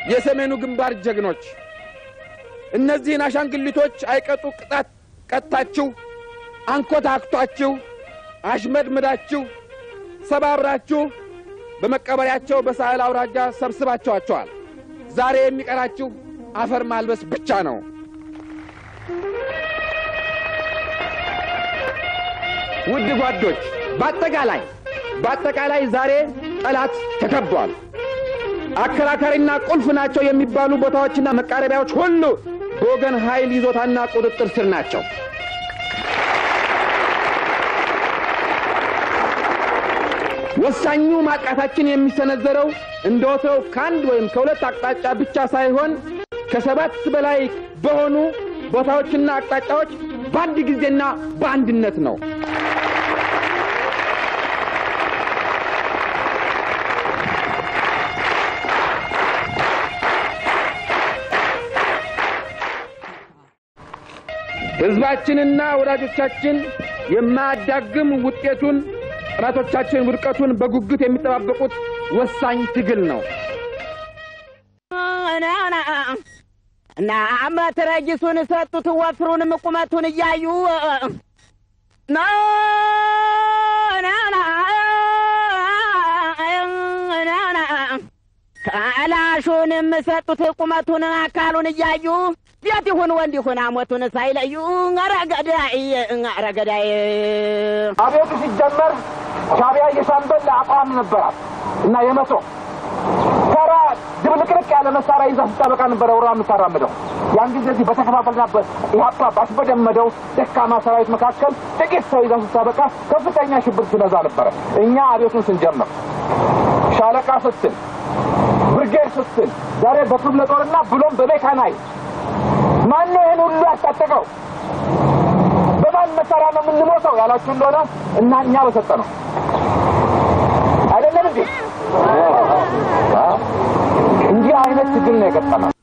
የሰሜኑ ግንባር ጀግኖች እነዚህን አሻንግሊቶች አይቀጡ ቅጣት ቀጥታችሁ አንኮታክቷችሁ አሽመድምዳችሁ ሰባብራችሁ በመቀበሪያቸው በሳህል አውራጃ ሰብስባቸዋቸዋል። ዛሬ የሚቀራችሁ አፈር ማልበስ ብቻ ነው። ውድ ጓዶች፣ በአጠቃላይ በአጠቃላይ ዛሬ ጠላት ተከቧል። አከራካሪና ቁልፍ ናቸው የሚባሉ ቦታዎችና መቃረቢያዎች ሁሉ በወገን ኃይል ይዞታና ቁጥጥር ስር ናቸው። ወሳኙ ማጥቃታችን የሚሰነዘረው እንደ ወትሮው ከአንድ ወይም ከሁለት አቅጣጫ ብቻ ሳይሆን ከሰባት በላይ በሆኑ ቦታዎችና አቅጣጫዎች በአንድ ጊዜና በአንድነት ነው። ሕዝባችንና ወዳጆቻችን የማያዳግም ውጤቱን ጠላቶቻችን ውድቀቱን በጉጉት የሚጠባበቁት ወሳኝ ትግል ነው። እና መትረጊሱን ሰጡት ወፍሩንም ቁመቱን እያዩ ከላሹንም ሰጡት ቁመቱን አካሉን እያዩ ቤት ይሁን ወንድ ይሁን አሞቱን ሳይለዩ ረገዳይ ረገዳይ አቤቱ ሲጀመር ሻዕቢያ የሻምበል አቋም ነበራት እና የመቶ ተራ ድብልቅልቅ ያለ መሳሪያ ይዛ ስታበቃ ነበረ ወራ የምታራምደው። ያን ጊዜ እዚህ በተከፋፈልናበት ኢህአፓ ባስበደመደው ደካማ ሰራዊት መካከል ጥቂት ሰው ይዛ ስታበቃ ከፍተኛ ሽብር ትነዛ ነበረ። እኛ አቤቱን ስንጀምር ሻለቃ ስትል ብርጌድ ስትል ዛሬ በክፍለ ጦርና ብሎም በሜካናይ ማነው ይህን ሁሉ ያስታጠቀው? በማን መሳሪያ ነው የምንሞተው ያላችሁ እንደሆነ እና እኛ በሰጠ ነው አይደለም እንዴ? እንዲህ አይነት ትግል ነው የገጠመው።